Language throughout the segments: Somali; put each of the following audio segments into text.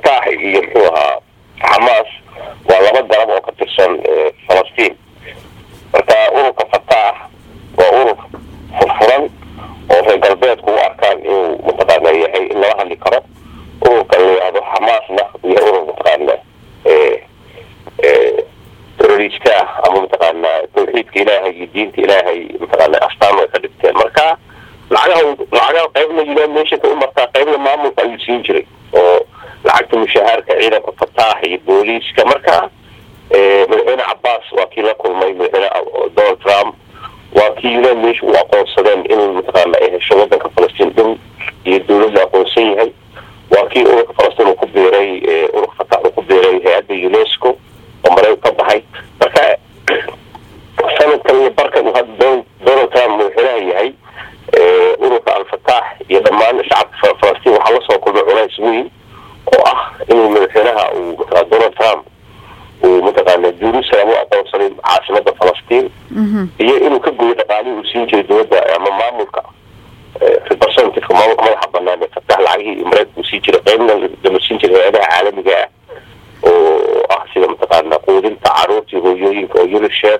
al-fataax iyo muxuu ahaa xamaas waa laba garab oo ka tirsan falastiin marka ururka fataax waa urur furfuran oo reer galbeedku u arkaan inuu mataqaana yahay in lala hadli karo ururka la yihahdo xamaasna iyo urur mataqaana teroriska ah ama mataqaana tawxiidka ilaahay iyo diinta ilaahay mataqaana astaan ay ka dhigteen marka lacagaha lacagaha qaybna united nationka u martaa qaybna maamulka ayuu siin jiray oo lacagta mushahaarka ciidanka fataax iyo booliiska marka madaxweyne cabaas waa kii la kulmay madaxweyne donald trump waa kii united nation u aqoonsadeen in mataqaana ay hesho wadanka falastiin dhow iyo dowladda aqoonsan yahay waa kii ururka falastiin uu ku biiray ururka fataax uu ku biiray hay-adda unesco oo mareyg ka baxay marka sanadkan iyo barkan uu hadda donald trump madaxweynaha yahay ururka al-fataax iyo dhammaan shacabka falastiin waxaa lasoo kulmay culays weyn oo ah inuu madaxweynaha uu mataa donald trump uu mataqaana jerusalem u aqoonsaday caasimada falastiin iyo inuu ka goyo dhaqaalihii uu siin jiray dowladda ama maamulka representativeka maamulka madaxa banaan ee fataax lacagihii mareykanka uu siin jiray qeybna lama siin jiray hay-adaha caalamiga ah oo ah sida mataqaana quudinta caruurtii hooyooyinka oo unicef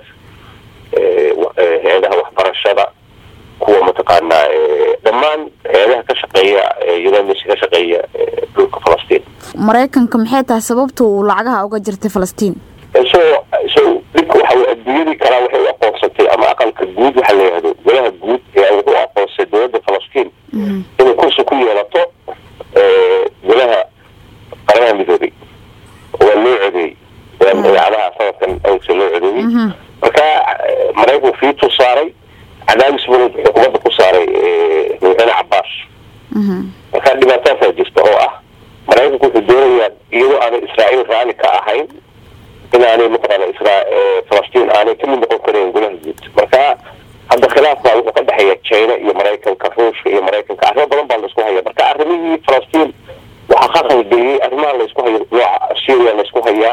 hay-adaha waxbarashada kuwa mataqaana dhammaan hay-adaha ka shaqeeya united ka shaqeeya dhulka falastiin maraykanka maxay tahay sababta uu lacagaha uga jirtay falastiin so so dhibka waxa adduunyadii kalaa waxay u aqoonsatay ama aqalka guud waxa la yihahdo golaha guud ayaa wuxuu aqoonsay dowladda falastiin inay kursi ku yeelato golaha qaranaha midoobay waa loo codeeyey idaacadaha sanadkan awgsa loo codeeyey marka maraykanku fiitu saaray cadaadis bunud xukuumadda ku saaray madaxweyne cabaas marka dhibaataasaa jirta oo ah maraykanku wuxuu doonayaa iyadoo aanay israa'iil raalli ka ahayn inaanay mataqaana isra falastiin aanay kamid noqon karayn golaha guud marka hadda khilaaf baa wuxuu ka dhexeeya china iyo maraykanka ruushka iyo maraykanka arrimo badan baa laisku haya marka arrimihii falastiin waxaa ka qalgeliyey arrimaha laysku hayo nooca syria laysku hayaa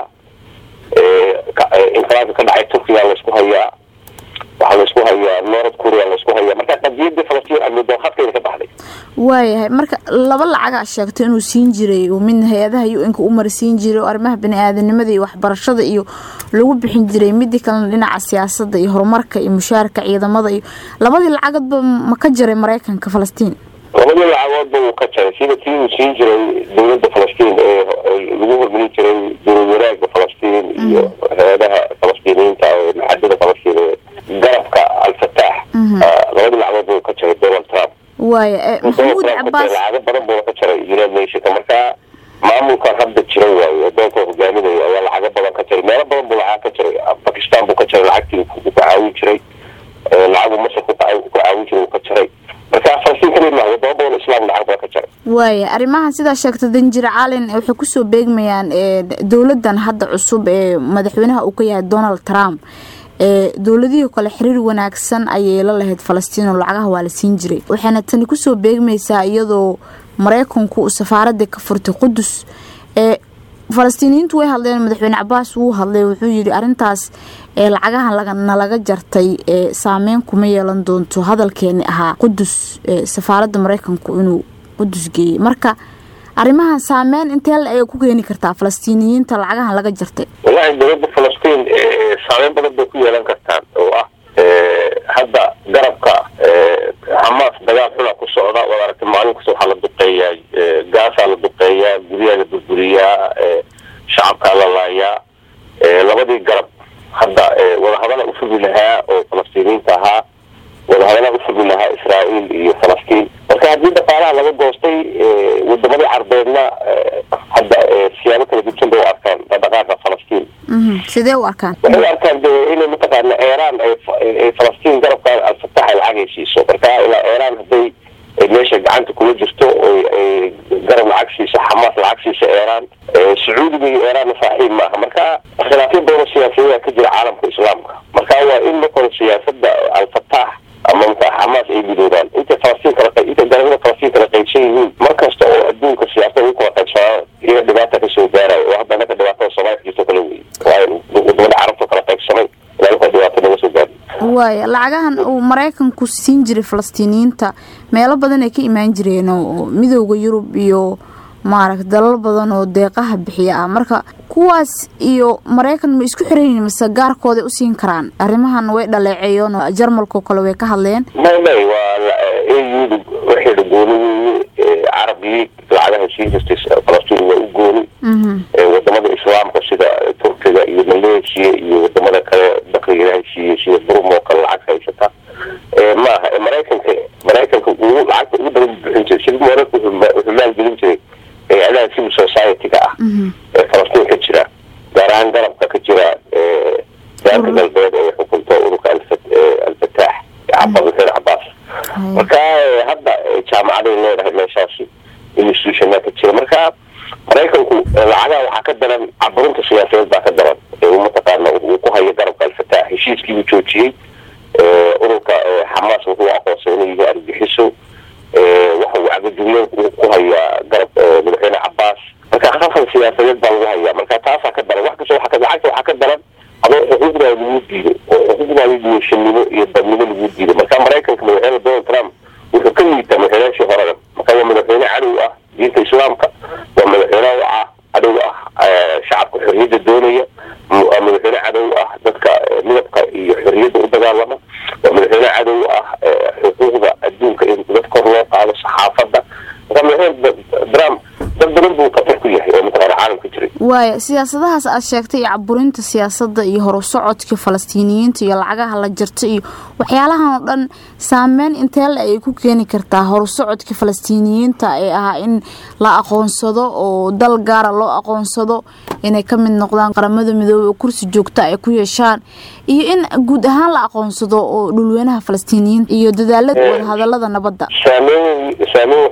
inqilaabka ka dhacay turkiya laysku hayaa waxaa laysku hayaa north korea laysku hayaa marka qadiyadii falastiin amidoo khadkayna ka baxday waayahay marka laba lacagaa sheegto inuu siin jiray uu midna hay-adaha u-nka u marsiin jiray oo arrimaha bani-aadanimada iyo waxbarashada iyo lagu bixin jiray midii kalena dhinaca siyaasada iyo horumarka iyo mushaarka ciidamada iyo labadii lacagoodba ma ka jiray maraykanka falastiin labadii lacagoodba wuu ka jaray sida kii uu siin jiray dowladda falastiin ee lagu hormarin jiray dowlad wanaagga falastiin iyo hay-adaha falastiiniyiinta ee maxadada falastiin ee garabka al-fataax labadii lacagoodba wuu ka jaray donald trump waaya maxamuud cabaas lacago badan buu ka jaray united nationka marka maamulkan hadda jira waayo adoonka hogaaminaya ayaa lacago badan ka jaray meelo badan buu lacag ka jaray bakistan buu ka jaray lacagtii ku caawin jiray lacagu masar ku caawin jiray uu ka jaray marka falastiin kaliya maaha wadamo badan islaam lacag badan ka jaray waaya arrimahan sidaa sheegta danjir calin waxay kusoo beegmayaan dowladan hadda cusub ee madaxweynaha uu ka yahay donald trump dowladihii kale xiriir wanaagsan ayay la lahayd falastiin oo lacagaha waa la siin jiray waxayna tani kusoo beegmaysaa iyadoo maraykanku uu safaaradii ka furtay qudus falastiiniyiintu way hadleen madaxweyne cabaas wuu hadlay wuxuu yidhi arintaas lacagaha nalaga jartay saameyn kuma yeelan doonto hadalkeeni ahaa qudus safaaradda maraykanku inuu qudus geeyey marka arrimahan saameyn intee la ayay ku keeni kartaa falastiiniyiinta lacagahan laga jartay wallahi dowladda falastiin saameyn badan bay ku yeelan kartaan oo ah hadda garabka xamaas dagaal xuna ku socda waad aragtay maalin kasta waxaa la duqeeyaa gaasaa la duqeeyaa guryaha la burburiyaa shacabkaa la laayaa labadii garab hadda wadahadala ufugi lahaa oo falastiiniyiinta ahaa wadahadala ufugi lahaa israa'iil iyo falastiin marka haddii dhaqaalaha laga goostay wadamadii carbeedna hadda siyaabo kala gudsan bay u arkaan dhaqaaqa falastiin sidee u arkaan waxay u arkaan de inay mataqaana iiraan ay falastiin garabka al-fatax ay lacag heshiiso marka ilaa iiraan hadday meesha gacanta kula jirto ay garab lacag siiso xamaas lacag siiso iiraan sacuudiga iyo iiraanna saaxiib maaha marka khilaafyo badan siyaasiyadaa ka jira caalamka islaamka marka waa in markore siyaasada al-fatax ama mata xamaas ay midoobaan intay falastiin kala intay galabada falastiin kala qaybsan yihiin mar kasta oo adduunka siyaasada u kala qaybsanaa iyaga dhibaata kasoo gaarayo oo hadda naga dhibaatada soomaaliya jirto kale wey waayo wadamada carabta kala qaybsamay ilaa dhibaato naga soo gaari waaya lacagahan uu maraykanku siin jiray falastiiniyiinta meelo badan ay ka imaan jireen oo midooda yurub iyo maaragta dalal badan oo deeqaha bixiya ah marka kuwaas iyo maraykan ma isku xiranyihin mase gaarkooday u siin karaan arrimahan way dhaleeceeyeen oo jarmalkao kale way ka hadleen may may waa auda waxay dhagooni weeye carabigii lacagaha sii jirtay falastiin waa u gooni wadamada islaamka sida turkiga iyo maleeshiya iyo wadamada kale bakriga ilahay siiyey sida burum oo kale lacag haysata maaha maraykanka maraykanka uu lacagta ugu badan bixin jiray sida maraykanka wuxuu maalgelin jiray hay-adaha civil society-ga ah ee falastiin ka jira gaar ahaan garabka ka jira daanka galbeed ee xukunto ururka alfataax xuseen cabaas marka hadda jaamacaday leedahay meeshaasi institutiona ka jira marka maraykanku lacagaha waxaa ka daran caburinta siyaasadeed baa ka daran mataqaana uu ku hayo garabka alfataax heshiiskiibuu joojiyey ururka xamaas wuxuu aqoonsay inuu yahay argagixiso waxa uu cagajuglo ku hayaa garab madaxweyne cabaas marka khafal siyaasadeed baa lagu hayaa marka taasaa ka daran wax kasta lacagta waxaa ka daran adoo xuquuqdaada lagu diido oo xuquuqdaada duwashanimo iyo dadnimo lagu diido marka maraykanka madaxweyne donald trump wuxuu ka liitaa madaxweynaashii horena marka waa madaxweyne cadow ah diinta islaamka waa madaxweyne ah cadow ah shacabka xorriyadda doonaya waa madaxweyne cadow ah dadka midabka iyo xorriyadda u dagaalama waa madaxweyne cadow ah xuquuqda adduunka in dad kor loo qaado saxaafadda marka madaxweyne trump dad badan buu khatar ku yahay oo mataqaana caalamka jiray waaya siyaasadahaas aad sheegtay iyo caburinta siyaasadda iyo horusocodka falastiiniyiinta iyo lacagaha la jirta iyo waxyaalahan oo dhan saameyn inteele ay ku keeni kartaa horusocodka falastiiniyiinta ee ahaa in la aqoonsado oo dal gaara loo aqoonsado inay ka mid noqdaan qaramada midoobey oo kursi joogta ay ku yeeshaan iyo in guud ahaan la aqoonsado oo dhulweynaha falastiiniyiinta iyo dadaalada wadahadalada nabadda saameyn saameyn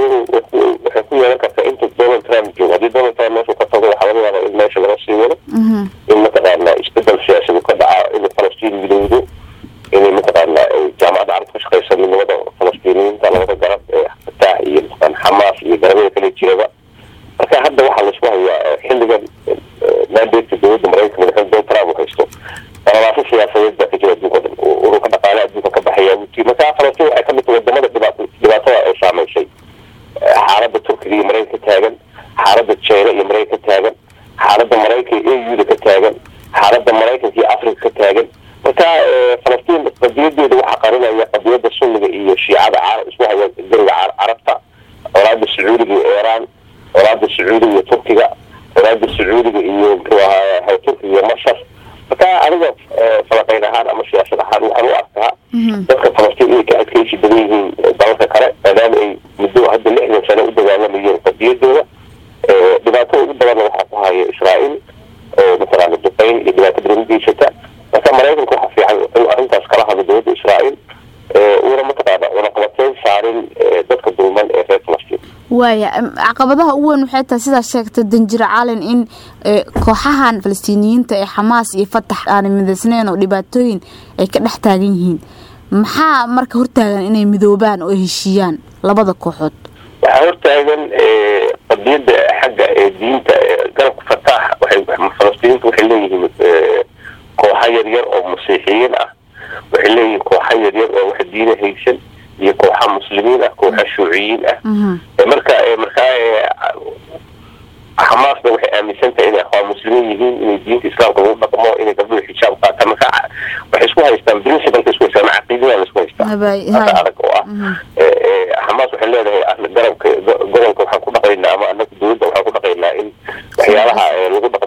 waxay ku yeelan kartaa inta donald trump joogo haddii donald trump meeshu ka tago waxaa laga yaabaa in meesha laga sii wado in mataqaana isbedel siyaasadu ka dhaca in falastiin midowdo inay mataqaana jaamacadda carabta ka shaqeysa midnimada falastiiniyiinta labada garab ee fataax iyo mataqaana xamaas iyo garabada kale jiraba marka hadda waxaa laisku hayaa xilligan mandatka dowladda maraykanka madaxweyne donald trump uu haysto qalalaasho siyaasadeed baa ka jira adduunka dhan ururka dhaqaalaha adduunka ka baxaya wuti marka falastiin waxay kamid tahay wadamada dhibaatada ay saameysay xaaladda turkiga iyo maraykanka ka taagan xaaladda jina iyo maraykanka ka taagan xaaladda maraykanka iyo auda ka taagan xaaladda maraykanka iyo africa ka taagan marka falastiin qadiyadeeda waxaa qarinaya qadiyada sunniga iyo shiicada isku haya dariga carabta colaada sacuudiga iyo iiraan colaada sacuudiga iyo turkiga colaada sacuudiga iyo muxuu ahaa turkiga iyo masar marka aniga falaqeyn ahaan ama siyaasad ahaan waxaan u arkaa dadka falastiin inay ka adkeysi badan yihiin dalalka kale maadaama ay muddo hadda lixdan sano u dagaalamayeen qadiyadooda dhibaatada ugu badanna waxaa ku haya israael oo mataqaana duqeyn iyo dhibaato badan u geysata marka maraykanka waxaa fiican inuu arrintaas kala hadlo dowladda israael uuna mataqaana cunaqabateyn saarin dadka dulman ee reer falastiin waaya caqabadaha ugu weyn waxay tahay sidaa sheegtay danjir caalin in kooxahan falastiiniyiinta ee xamaas iyo fatax aanay midaysneyn oo dhibaatooyin ay ka dhex taagan yihiin maxaa marka hortaagan inay midoobaan oo ay heshiiyaan labada kooxood waxaa hortaagan qadiyada xagga ee diinta garabka fataax waxay falastiiniinta waxay leeyihiin kooxa yaryar oo masiixiyiin ah waxay leeyihiin kooxa yaryar oo wax diina haysan iyo kooxa muslimiin ah kooxa shuuciyiin ah marka markaa xamaasna waxay aaminsan tahay inay akhwaan muslimiin yihiin inay diinta islaamka lagu dhaqmo inay gabdhuhu xijaab qaataan marka waxay isku haystaan principalka isku haystaan caqiidada la isku haystaa haka adag oo ah xamaas waxay leedahay garabka gobolka waxaan ku dhaqaynaa ama anaga dowladda waxaan ku dhaqaynaa in waxyaalaha lagu